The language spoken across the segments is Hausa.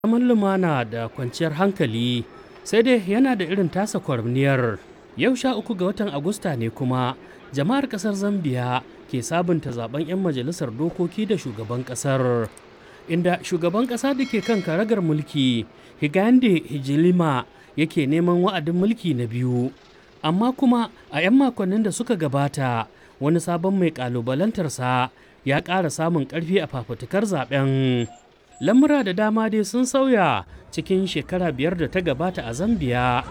zaman lumana da kwanciyar hankali sai dai yana da irin tasa kwarniyar yau sha uku ga watan agusta ne kuma jama'ar kasar zambia ke sabunta zaben 'yan majalisar dokoki da shugaban kasar inda shugaban kasa da ke kan karagar mulki higande hijilima yake neman wa'adin mulki na biyu amma kuma a 'yan makonnin da suka gabata wani sabon mai kalubalantarsa ya ƙara samun ƙarfi a fafutukar zaben lamura da dama dai sun sauya cikin shekara biyar da ta gabata a zambia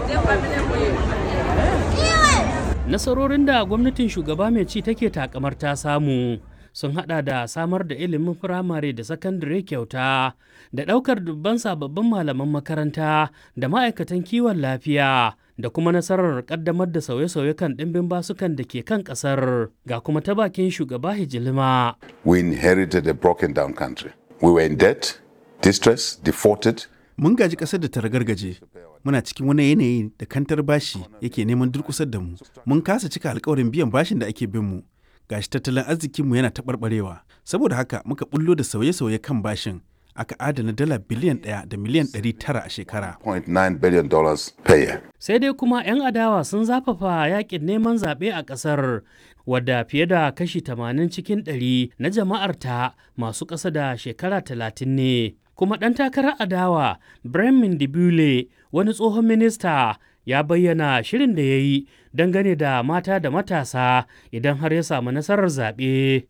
nasarorin da gwamnatin shugaba mai ci take takamar ta samu sun hada da samar da ilimin firamare da sakandare kyauta da daukar dubban sababbin malaman makaranta da ma'aikatan kiwon lafiya da kuma nasarar kaddamar da sauye-sauye kan ɗimbin basukan da ke kan ƙasar ga kuma ta bakin shugaba hijilima We inherited a broken down country. We were in debt, distress, defaulted. Mun gaji ƙasar da ta ragargaje. Muna cikin wani yanayi da kantar bashi yake neman durƙusar da mu. Mun kasa cika alkawarin biyan bashin da ake bin mu. Gashi tattalin arzikinmu yana taɓarɓarewa. Saboda haka muka bullo da sauye-sauye kan bashin. Aka adana dala biliyan ɗaya da miliyan ɗari tara a shekara. $0.9 billion dollars per year. sai dai kuma 'yan adawa sun zafafa yakin neman zaɓe a ƙasar wadda fiye da kashi 80 cikin 100 na jama'arta masu ƙasa da shekara 30 ne kuma ɗan takarar adawa bremen dibule wani tsohon minista ya bayyana shirin da ya yi dangane da mata da matasa idan har ya samu nasarar zaɓe.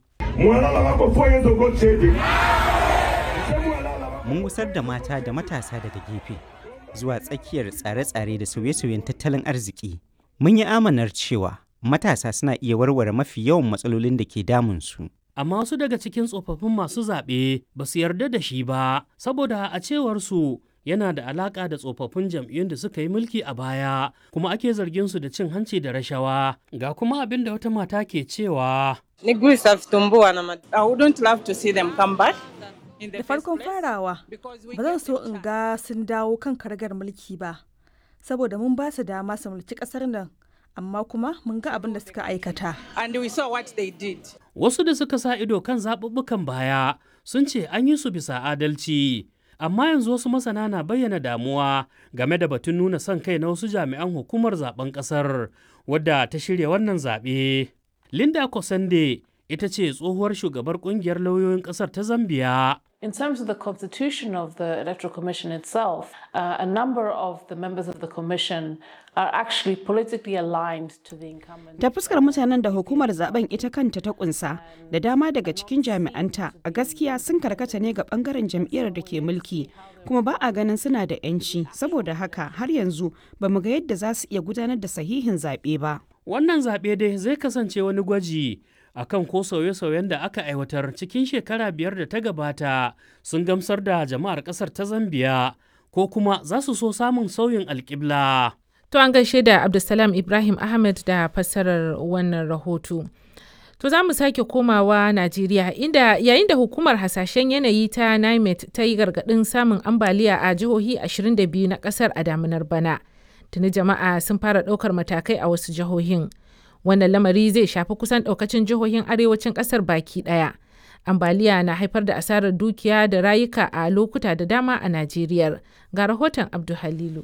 mun gusar da mata da matasa daga gefe zuwa tsakiyar tsare-tsare da sauye-sauyen tattalin arziki mun yi amanar cewa matasa suna iya warware mafi yawan matsalolin da ke damunsu amma wasu daga cikin tsofaffin masu zaɓe ba su yarda da shi ba saboda a cewar su yana da alaƙa da tsofaffin jam'iyyun da suka yi mulki a baya kuma ake zargin su da cin hanci da rashawa ga kuma abin da wata mata ke cewa Miguu isatumbua na mad- I wouldn't love to see them come back. in the Da first farkon place farawa, because we ba zan gave so them in ga sun dawo kan karagar mulki ba, saboda mun ba su dama su mulki ƙasar nan, amma kuma mun ga abin da suka aikata. And we saw what they did. wasu da suka sa ido kan zaɓuɓɓukan baya sun ce an yi su bisa adalci amma yanzu wasu masana na bayyana damuwa game da batun nuna son kai na wasu jami'an hukumar zaben ƙasar wadda ta shirya wannan zaɓe linda kosande ita ce tsohuwar shugabar ƙungiyar lauyoyin ƙasar ta zambiya In terms of the constitution of the Electoral Commission itself, uh, a number of the members of the Commission are actually politically aligned to the incumbent. Ta fuskar mutanen da hukumar zaben ita kanta ta kunsa da dama daga cikin jami'anta a gaskiya sun karkata ne ga bangaren jam'iyyar da ke mulki kuma ba a ganin suna da 'yanci saboda haka har yanzu ba mu ga yadda za su iya gudanar da sahihin zaɓe ba. wannan zaɓe dai zai kasance wani gwaji akan ko sauye-sauyen da aka aiwatar cikin shekara biyar da ta gabata sun gamsar da jama'ar ƙasar ta zambiya ko kuma za su so samun sauyin alƙibla. To an gaishe da Abdulsalam Ibrahim Ahmed da fassarar wannan rahoto. To za mu sake komawa Najeriya inda yayin da hukumar hasashen yanayi ta NIMET ta yi gargaɗin samun ambaliya a jihohi 22 na ƙasar a damunar bana. Tuni jama'a sun fara ɗaukar matakai a wasu jihohin. Wannan lamari zai shafi kusan ɗaukacin jihohin arewacin ƙasar baki ɗaya. Ambaliya na haifar da asarar dukiya da rayuka a lokuta da dama a Najeriya. Ga rahoton Abdu Halilu.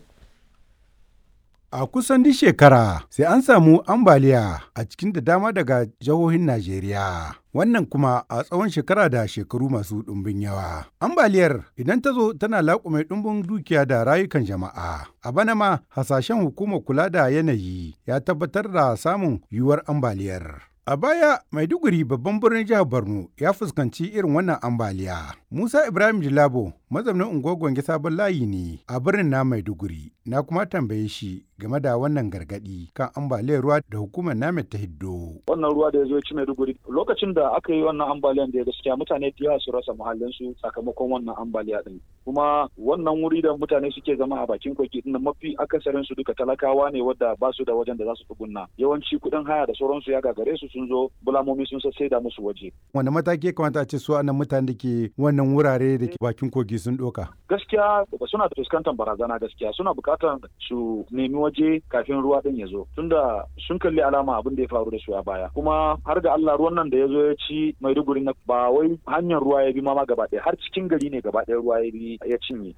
A kusan duk shekara sai an samu ambaliya a cikin da dama daga jihohin Najeriya. Wannan kuma a tsawon shekara da shekaru masu ɗumbin yawa. Ambaliyar idan ta zo tana laƙume ɗumbin dukiya da rayukan jama'a. A bana ma hasashen hukumar kula da yanayi ya tabbatar da samun yiwuwar ambaliyar. A baya, Maiduguri babban birnin jihar Borno ya fuskanci irin wannan ambaliya. Musa Ibrahim Jilabo, mazaunin unguwar Gwange sabon layi ne a birnin na Maiduguri. Na kuma tambaye shi game da wannan gargadi kan ambaliyar ruwa da hukumar namet ta hiddo. wannan ruwa da ya zo ya ci Maiduguri lokacin da aka yi wannan ambaliyan da gaskiya mutane da yawa su rasa muhallinsu sakamakon wannan ambaliya din kuma wannan wuri da mutane suke zama a bakin kogi din mafi akasarin su duka talakawa ne wadda ba su da wajen da za su tsugunna yawanci kuɗin haya da sauransu ya gagare su sun zo bulamomi sun sassai da musu waje Wanda mataki ya kamata a ce su anan mutane da ke wannan wurare da ke bakin kogi mataki sun ɗauka? Gaskiya suna fuskantar barazana gaskiya suna buƙatar su nemi waje kafin ruwa ɗin ya zo tunda sun kalli alama abin da ya faru da su a baya kuma har ga Allah ruwan nan da ya zo ya ci Maiduguri na ba wai hanyar ruwa ya bi ma gaba ɗaya har cikin gari ne gaba ɗaya ruwa ya bi ya cinye